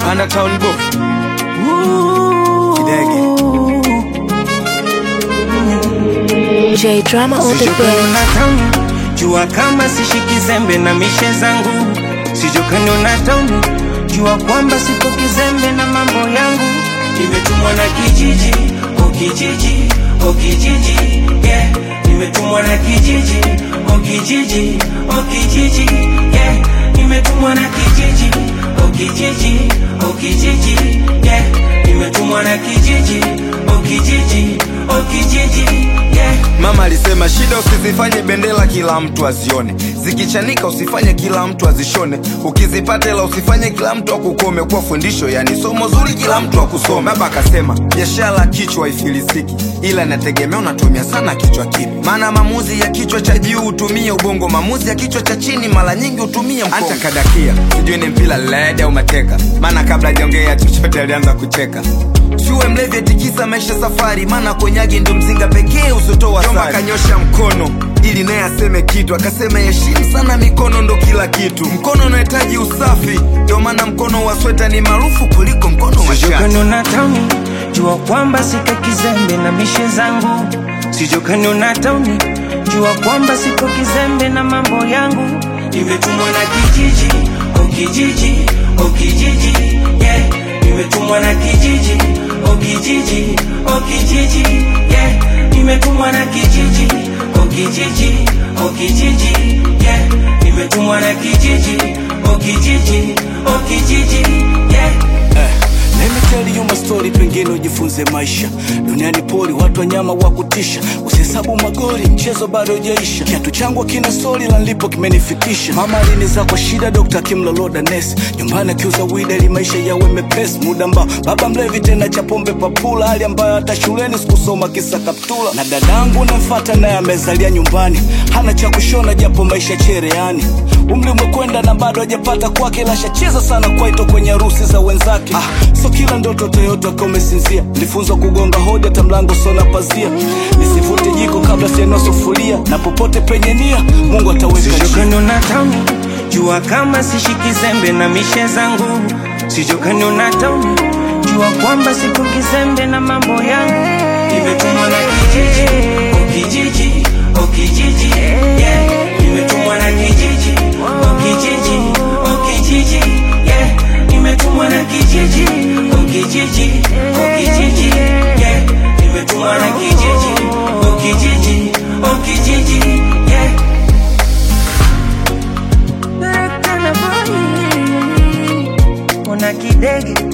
Mana Town Boy Kidege J Drama on the Sijokani beat. na tauni jua kama sishiki zembe na mishe zangu sijokani na tauni jua kwamba sipo kizembe na mambo yangu nimetumwa na kijiji o kijiji o kijiji yeah nimetumwa na kijiji o kijiji o kijiji yeah nimetumwa na kijiji o kijiji o kijiji yeah nimetumwa na kijiji o kijiji o kijiji yeah Mama alisema shida usizifanye bendera kila mtu azione, zikichanika usifanye kila mtu azishone, ukizipata ila usifanye kila mtu akukome. Kwa fundisho yani somo zuri kila mtu akusome. Baba akasema biashara kichwa haifilisiki, ila inategemea unatumia sana kichwa kipi. Maana maamuzi ya kichwa cha juu hutumia ubongo, maamuzi ya kichwa cha chini mara nyingi hutumia mkono. Hata kadakia sijui ni mpira led au mateka, maana kabla hajaongea chochote alianza kucheka. Siwe mlevi atikisa maisha safari, maana konyagi ndo mzinga pekee usiotoa Jomba kanyosha mkono ili naye aseme kitu, akasema heshimu sana mikono, ndo kila kitu. Mkono unahitaji usafi, ndio maana mkono wa sweta ni maarufu kuliko mkono wa shati. sijokano na tauni jua kwamba siko kizembe na mishe zangu sijokano na tauni jua kwamba siko kizembe na mambo yangu nimetumwa na kijiji o kijiji o kijiji yeah nimetumwa na kijiji o kijiji o kijiji yeah nimetumwa na kijiji o kijiji o kijiji yeah nimetumwa na kijiji o kijiji o kijiji yeah Let me tell you my story, pengine ujifunze maisha. Duniani poli, watu wanyama wa kutisha, usihesabu magori, mchezo bado hujaisha. Kiatu changu kina stori la nilipo kimenifikisha. Mama aliniza kwa shida, dokta akimloloda nesi. Nyumbani akiuza wida ili maisha yawe mepesi. Muda ambao baba mlevi tena cha pombe papula, hali ambayo hata shuleni sikusoma kisa kaptula. Na dadangu namfata naye amezalia nyumbani, hana cha kushona japo maisha chereani. Umri umekwenda na bado hajapata kwake, ila shacheza sana kwaito kwenye harusi za wenzake. Ah, so kila ndoto Toyota kama umesinzia. Nilifunzwa kugonga hodi hata mlango sona pazia, nisivute jiko kabla sienua sufuria, na popote penye nia Mungu ataweka njia. sijokano na tauni jua kama sishiki zembe na mishe zangu sijokano na tauni jua kwamba sipo kizembe na mambo yangu nimetumwa na kijiji o kijiji o kijiji yeah nimetumwa na kijiji o kijiji o kijiji yeah nimetumwa na kijiji o kijiji o kijiji yeah nimetumwa na kijiji o kijiji o kijiji yeah Kana boy, una kidege